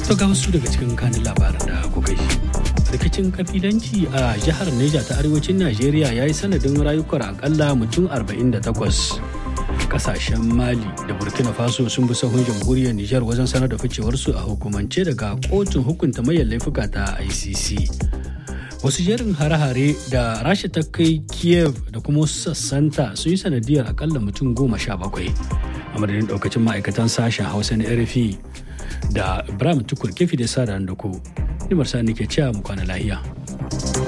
To ga wasu daga cikin kanin labaran da kuka ji. Rikicin kabilanci a jihar Neja ta arewacin Najeriya ya yi sanadin rayukan akalla mutum 48. Kasashen Mali da Burkina Faso sun bi sahun jamhuriyar Nijar wajen sanar da ficewarsu a hukumance daga kotun hukunta mayan laifuka ta ICC. Wasu jerin hare-hare da Rasha ta kai Kiev da kuma wasu sassanta sun yi sanadiyar akalla mutum goma sha bakwai. A madadin daukacin ma'aikatan sashen Hausa na RFI da Ibrahim Tukur kefi da sa da ku. Nimar sa ke cewa mu kwana lahiya.